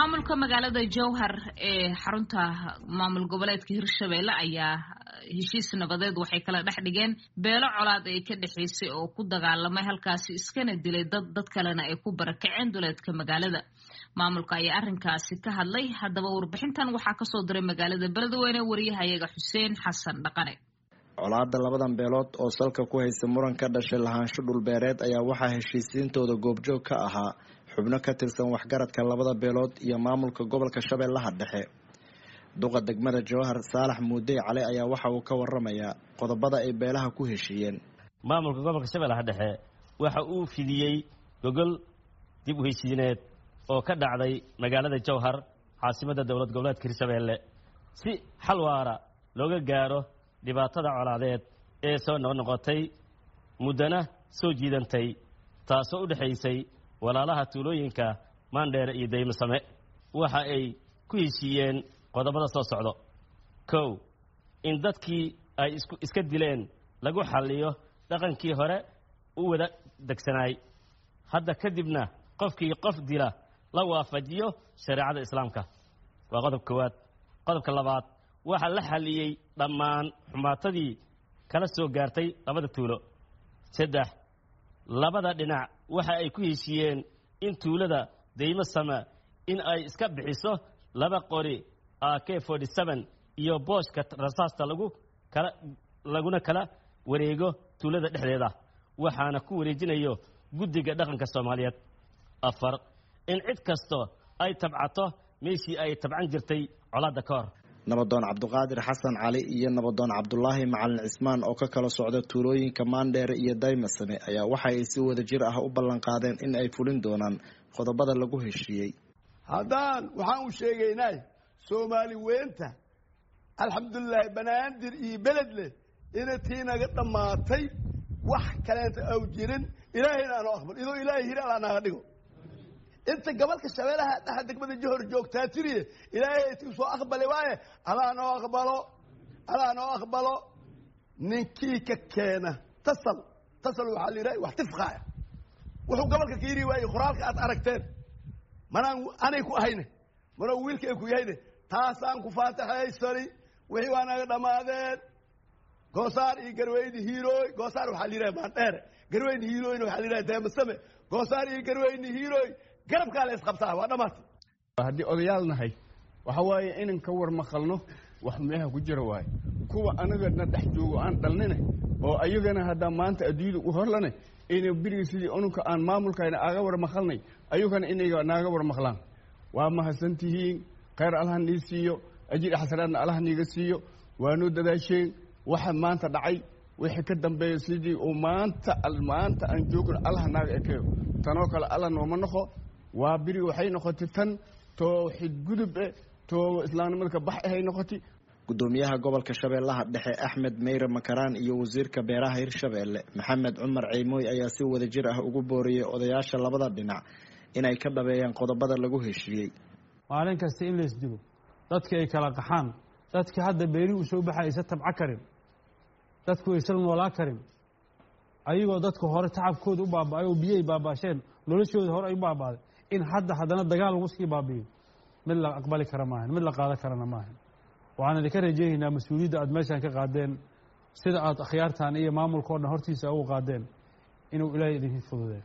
maamulka magaalada jowhar ee xarunta maamul goboleedka hirshabelle ayaa heshiis nabadeed waxay kala dhex dhigeen beelo colaad ay ka dhexaysay oo ku dagaalamay halkaasi iskana dilay dad dad kalena ay ku barakaceen duleedka magaalada maamulka ayaa arrinkaasi ka hadlay haddaba warbixintan waxaa kasoo diray magaalada beledweyne wariyahayaga xuseen xasan dhaqane colaada labadan beelood oo salka ku haysta muran ka dhashay lahaansho dhulbeereed ayaa waxaa heshiisiintooda goobjoog ka ahaa xubno ka tirsan waxgaradka labada beelood iyo maamulka gobolka shabeellaha dhexe duqa degmada jowhar saalax muudey cali ayaa waxa uu ka waramayaa qodobada ay beelaha ku heshiiyeen maamulka gobolka shabeellaha dhexe waxa uu fidiyey gogol dib u heshiineed oo ka dhacday magaalada jowhar caasimadda dowlad goboleedka hirshabeelle si xal waara looga gaaro dhibaatada colaadeed ee soo noqnoqotay muddana soo jiidantay taasoo u dhexaysay walaalaha tuulooyinka maandheere iyo daymasame waxa ay ku heshiiyeen qodobada soo socdo kow in dadkii ay isku iska dileen lagu xalliyo dhaqankii hore u wada degsanaay hadda kadibna qofkii qof dila la waafajiyo shareecada islaamka waa qodob koowaad qodobka labaad waxaa la xalliyey dhammaan xumaatadii kala soo gaartay labada tuulo saddex labada dhinac waxa ay ku heshiiyeen in tuulada daymo sama in ay iska bixiso laba qori a k forty seven iyo booshka rasaasta lagu kala laguna kala wareego tuulada dhexdeeda waxaana ku wareejinayo guddiga dhaqanka soomaaliyeed afar in cid kasto ay tabcato meeshii ay tabcan jirtay colaadda ka hor nabadoon cabduqaadir xasan cali iyo nabadoon cabdulaahi macalin cismaan oo ka kala socda tuulooyinka maandheere iyo daymasame ayaa waxa ay si wada jir ah u ballanqaadeen in ay fulin doonaan qodobada lagu heshiiyey haddaan waxaan u sheegaynay soomaali weynta alxamdulilaahi banaadir iyo beledle ina tii naga dhammaatay wax kaleenta aw jirin ilaahayna aanoo aqbal idoo ilaahay hiri alaa naga dhigo inta gobolka shabeelaha dhaxa degmada johor joogtaa tiriye ilaahay ti soo aqbali waaye alaa noo aqbalo alaa noo aqbalo ninkii ka keena tasal tasal waxaa la yidhaha wax tifqaaya wuxuu gobolka ka yiri waaye qoraalka aad aragteen manaan anay ku ahayne manaa wiilka ay ku yahayne taasaan ku faataxaysani wixii waa naga dhammaadeen goosaar iyo garweyne hiirooy goosaar waxaa la yidhaha maandheere garweyne hiirooyna waxaa la yidhaha deemasame goosaar iyo garweyne hiirooy garabkaa la isqabtaa waa dhammaatay haddii odayaal nahay waxa waaye inan ka war maqalno wax meeha ku jira waaye kuwa anagana dhex joogo aan dhalnine oo ayagana haddaa maanta adduunyada u horlane ina beriga sidii ununka aan maamulkayna aaga war maqalnay ayagana inay naaga war maqlaan waa mahadsantihiin khayr allaha nii siiyo ajir xasanaadna allaha niiga siiyo waanoo dadaasheen waxa maanta dhacay wixii ka dambeeya sidii uu maanta maanta aan joogno allaha naaga ekeeyo tanoo kale alla nooma noqo waa beri waxay noqotay tan tooxid gudub eh too islaamnimada ka bax ahay noqotay gudoomiyaha gobolka shabeellaha dhexe axmed meyre makaraan iyo wasiirka beeraha hirshabeelle maxamed cumar ciimooy ayaa si wada jir ah ugu booriyey odayaasha labada dhinac inay ka dhabeeyaan qodobada lagu heshiiyey maalin kasta in lays dilo dadkii ay kala qaxaan dadkii hadda beeri u soo baxay aysa tabco karin dadku aysan noolaa karin ayagoo dadka hore tacabkooda u baaba-ay oo biyay baabaasheen noloshooda hore ay u baabaaday in hadda haddana dagaal lagu sii baabiyo mid la aqbali kara maahan mid la qaadan karana maahan waxaan idinka rajeynaynaa mas-uuliyadda aad meeshaan ka qaadeen sida aad akhyaartaan iyo maamulka o dhan hortiisa ugu qaadeen inuu ilaahay idinka fududee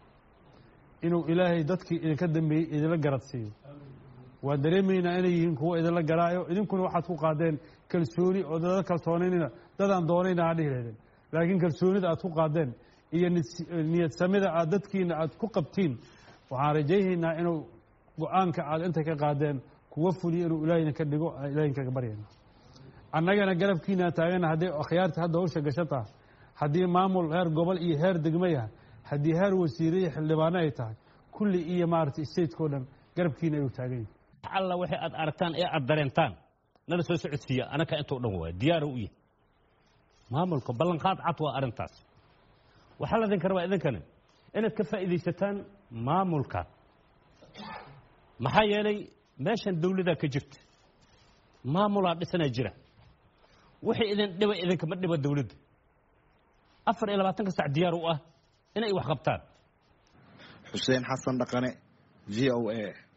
inuu ilaahay dadkii idinka dambeeyey idinla garad siiyo waan dareemaynaa inay yihiin kuwo idinla garaayo idinkuna waxaad ku qaadeen kalsooni oo dada kalsoonaynina dadaan doonayna aa dhihi lahdeen laakiin kalsoonida aad ku qaadeen iyo niyad samida aad dadkiina aad ku qabtiin waxaan rajaynaynaa inuu go-aanka aad inta ka qaadeen kuwa fuliyo inuu ilaahayna ka dhigo ilahin kaga baryayna annagana garabkiinaa taagana hadday akhyaarta hadda hawsha gasho taha haddii maamul heer gobol iyo heer degmo yahay haddii heer wasiire iyo xildhibaano ay tahay kulli iyo maaragtay stateko dhan garabkiina ayuu taagan yahay alla waxay aad aragtaan ee aad dareentaan nala soo socodsiiya anaka intoo dhan waay diyaaro u yahay maamulka ballanqaad cad waa arrintaas waxaa la idin karabaa idinkana inaad ka faa'iidaysataan maamulka maxaa yeelay meeshan dawladaa ka jirta maamulaa dhisanaa jira wixii idin dhiba idinkama dhiba dawladda afar iyo labaatanka sac diyaar u ah inay wax qabtaan xuseen xasan dhaqane v o a